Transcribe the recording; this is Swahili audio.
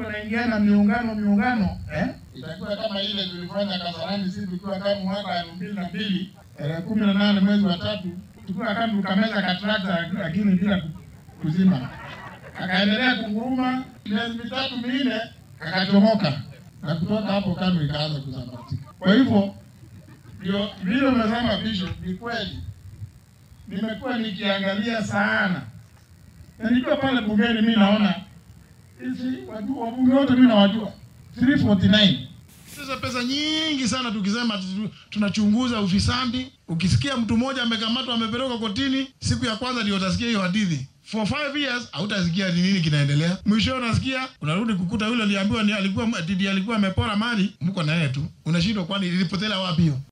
watu wanaingiana miungano miungano eh? Itakuwa kama ile tulifanya Kasarani sisi tukiwa kama mwaka elfu mbili na mbili tarehe kumi na nane mwezi wa tatu tukiwa kama tukameza katrakta lakini bila kuzima, akaendelea kunguruma miezi mitatu minne, akachomoka na kutoka hapo KANU ikaanza kusambaratika. Kwa hivyo ndio vile umesema Bishop, ni kweli nimekuwa nikiangalia sana na nikiwa pale bungeni, mi naona hizi wajua wabunge wote mi nawajua 349 sasa pesa nyingi sana tukisema tu- tunachunguza ufisadi. Ukisikia mtu mmoja amekamatwa amepelekwa kotini, siku ya kwanza ndio utasikia hiyo hadithi. For five years hautasikia ni nini kinaendelea. Mwisho unasikia unarudi kukuta yule aliambiwa ni alikuwa ati alikuwa amepora mali, mko na yeye tu. Unashindwa kwani ilipotelea wapi hiyo?